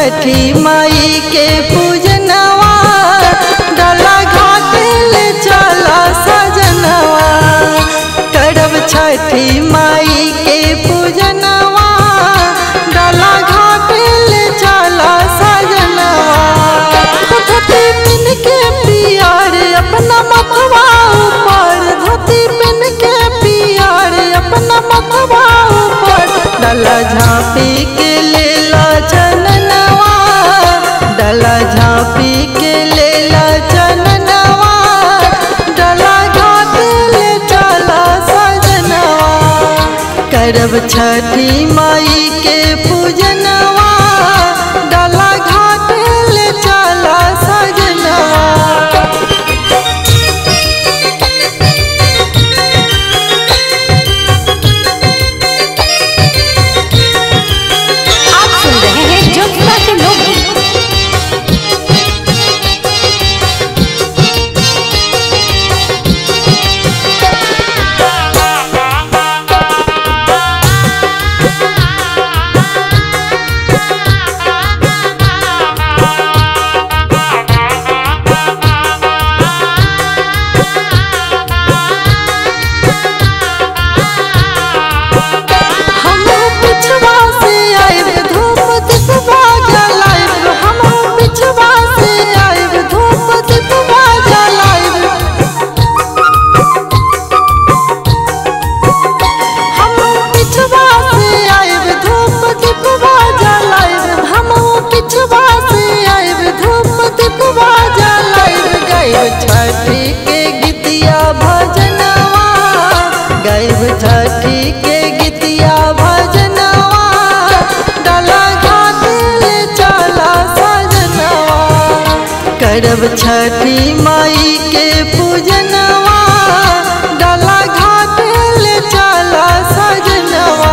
छठी माई के पूजनवा डला घाट ले चला सजनवा करब छठी माई के पूजनवा डला घाट ले चला सजनवा धोती पिन के पियार अपना मथवा ऊपर धोती पिन के पियार अपना मथवा ऊपर डला झाँपी के लेला चननवा डला झाँपी के लेला चननवा डला घाट ले चला सजनवा करब छठी माई के पूजनवा डला घाट ले चला सजनवा आप सुन रहे हैं ज्योतिबा के लोग हम पिछवा से आइब धूप दिखवा जलाइब हम पिछवा से आइब धूप दिखवा जलाइब हम पिछवा से आइब धूप दिखवा जलाइब हम पिछवा से आइब धूप दिखवा जलाइब गाइब छठी के गीतिया भजनवा गाइब छठी के गीतिया भजनवा डला घाट ले चला सजनवा करब छठी माई के पूजनवा डला घाट ले चला सजनवा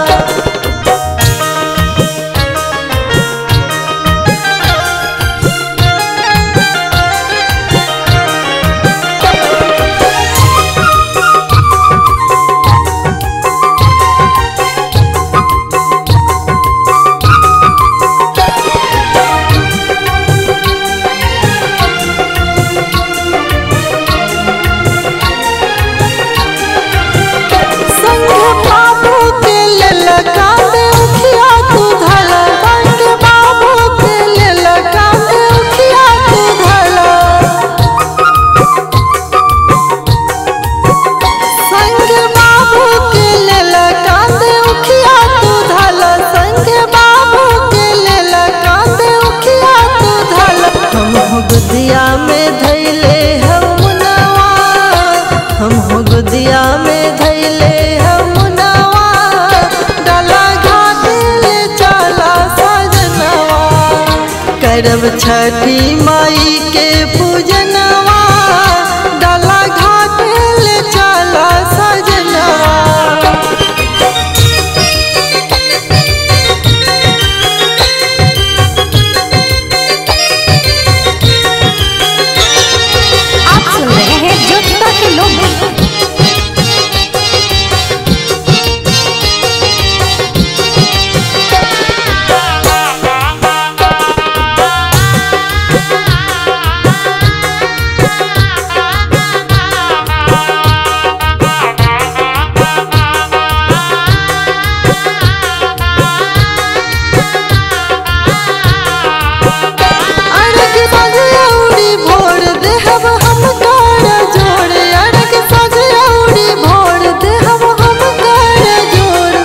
संग बाबू के ललका दे उखिया तू धला संग बाबू के ललका दे उखिया तू धला संग बाबू के ललका दे उखिया तू धला संग बाबू के ललका दे उखिया तू धला हम हो गुदिया में धैले हम नवा हम हो गुदिया में धैले हम नवा डला घाट ले चला सजनवा करब छठी माई के पूजनवा डला घाट ले चला सजनवा आप सुन रहे हैं ज्योतिबा के लोग अड़ग सजौड़ी भोर देहब हम कर जोड़ अड़ग सजौड़ी भोर देहब हम कर जोड़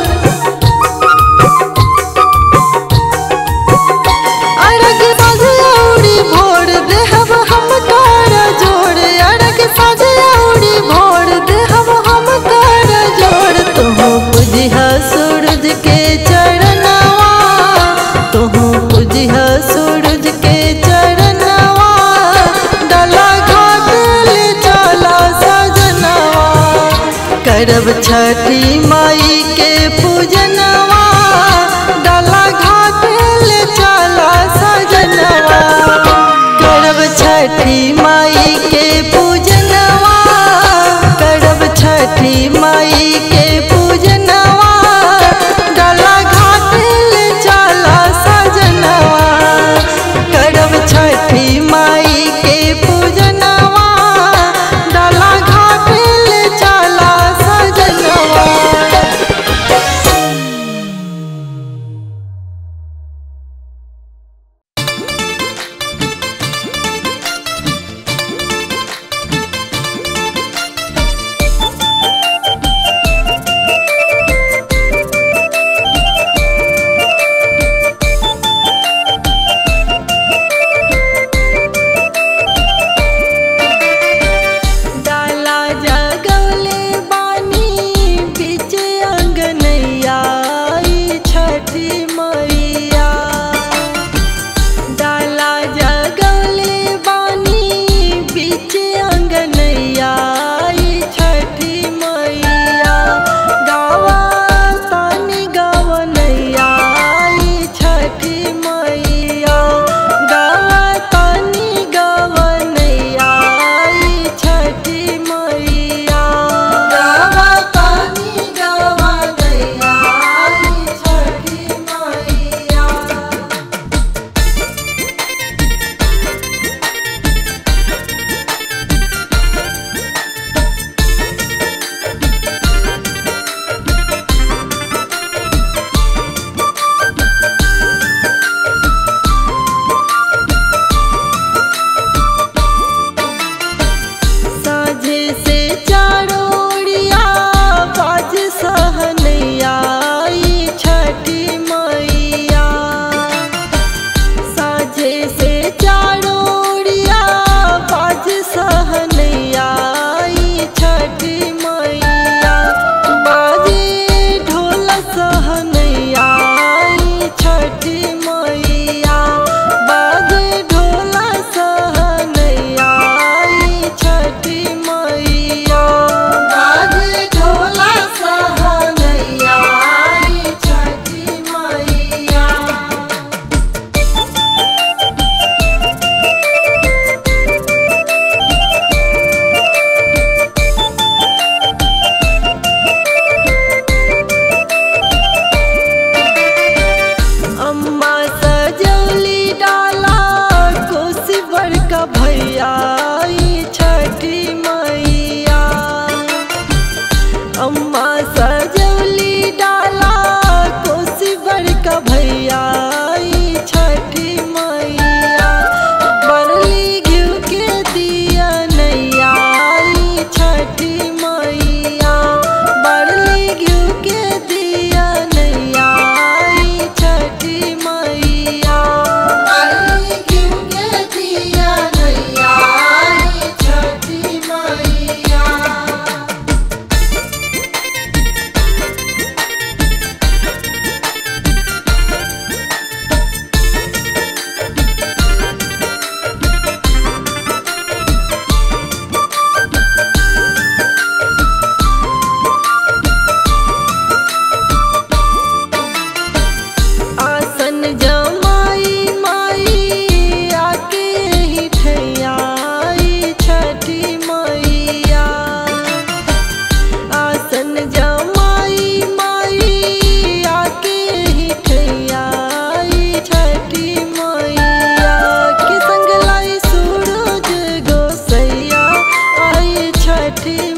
अड़ग सजौड़ी भोर देहब हम कर जोड़ अड़ग सजौड़ी भोर देहब हम कर जोड़ तुहू बुझिह सूरज के चरणवा तुहू बुझिह सूरज के चरणवा डला घाट ले चला सजनवा करब छठी माई के पूजनवा डला घाट ले चला सजनवा करब छठी माई के पूजनवा करब छठी माई के पूजनवा डला घाट ले चला सजनवा के ठीक